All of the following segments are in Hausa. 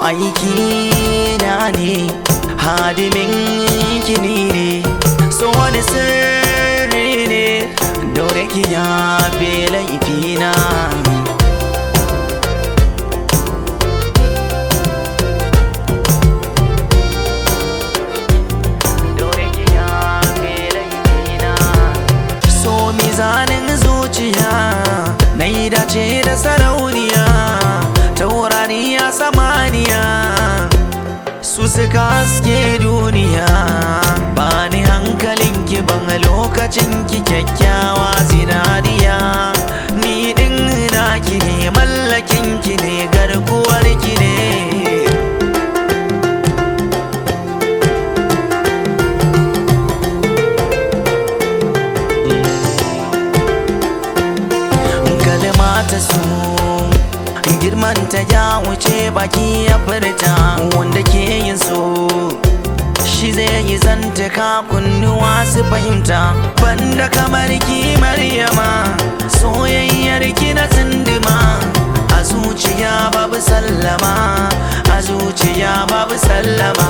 aiki na ne hadimin kini ne so wani sirri ne daure ki ya fi laifina daure ki ya fi laifina so mizanin zuciya na yi dace da sarauniya taurariya samaniya su suka haske duniya ba ni hankalin ki ban lokacin ki kyakkyawa zinariya ni din naki ne mallakin ki ne garkuwar ki ne kalma ta su girman ta ya wuce baki ya furta wanda ke yin so shi zai yi zantaka kunnuwa su fahimta banda kamar ki maryama soyayyar ki na tsindima a zuciya babu sallama a zuciya babu sallama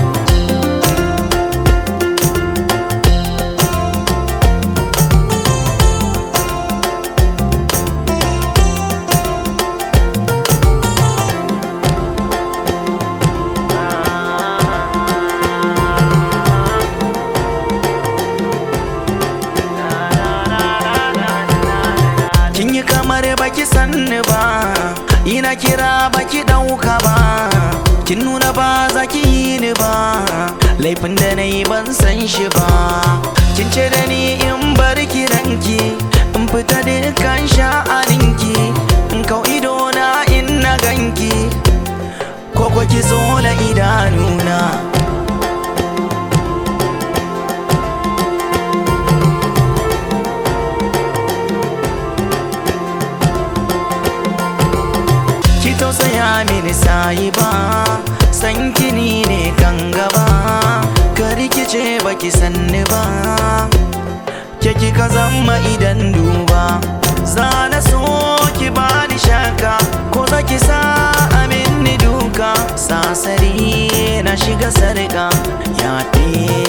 kin yi kamar baki sanni ba ina kira baki dauka ba kin nuna ba za ki yi ni ba laifin da na yi ban san shi ba kin ce da ni in bar kiranki in fita dukkan sha'aninki in kau ido na in na ganki ko ko ki zo la idanuna ki tausaya mini sayi ba san kini ne kan gaba ka rikice baki sanni ba ke kika zama idan duba za na so ki bani shaka ko za ki sa amin ni duka sasari na shiga sarka ya